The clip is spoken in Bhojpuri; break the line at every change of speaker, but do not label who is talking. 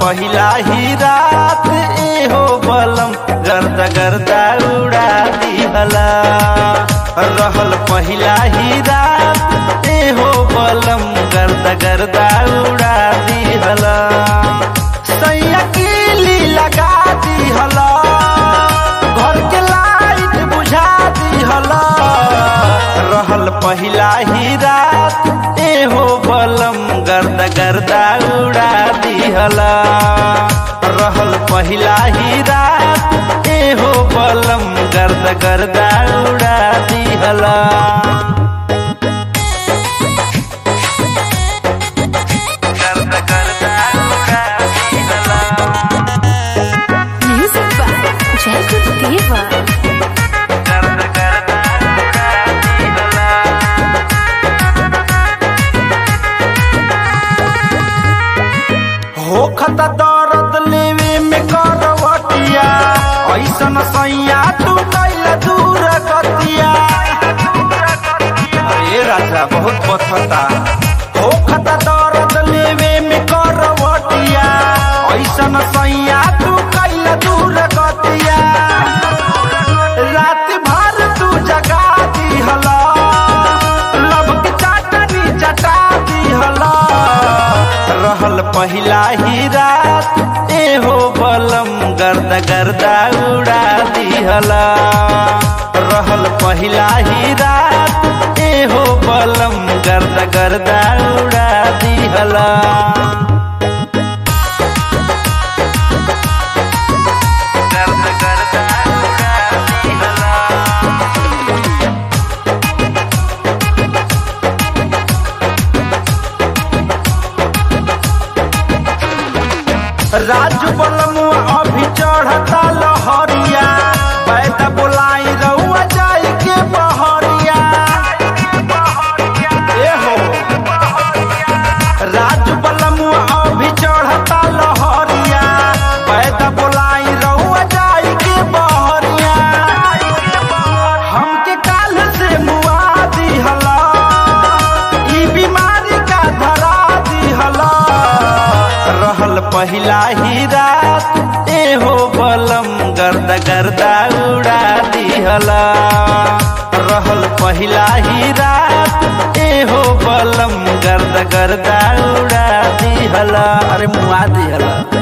पहिला ही रात एहो बलम गर्दा गर्दा उड़ा दिहला रहल पहिला ही रात एहो बलम गर्दा गर्दा उड़ा दिहला सैया कीली लगा दिहला घर के लाइट बुझा दिहला रहल पहिला ही रात एहो बलम गर्दा गर्दा उड़ा दिहला रहल पहिला ही रात एहो बलम गर्दा गर्दा उड़ा दिहला गर्दा गर्दा उड़ा दिहला
Music by Jacob Deva.
गर्द गर्द उड़ा दिहला। होखत दर्द लेवे में करवटिया ऐसन सैया तू कैल दूर गतिया अरे राजा बहुत बथता होखत दर्द लेवे में करवटिया ऐसन सैया तू कैल दूर गतिया रात भर तू जगा दिहला लब के चाटनी चटा दिहला रहल पहिला ही रात एहो बलम गर्द गर्दा उड़ा दिहला रहल पहिला ही रात एहो बलम गर्द गर्दा उड़ा दिहला गर्द गर्दा उड़ा दिहला राजू बलमुआ अभी चढ़ता लहरिया पैदा बोलाई रउआ जाई के बहरिया ए हो राजू बलमुआ अभी चढ़ता लहरिया पैदा बोलाई रउआ जाई के बहरिया हमके काल से मुआ दिहला ई बीमारी का धरा दिहला रहल पहिला ही रात एहो बलम गर्दा गर्दा उड़ा दिहला रहल पहिला ही रात एहो बलम गर्दा गर्दा उड़ा दिहला अरे मुआ दिहला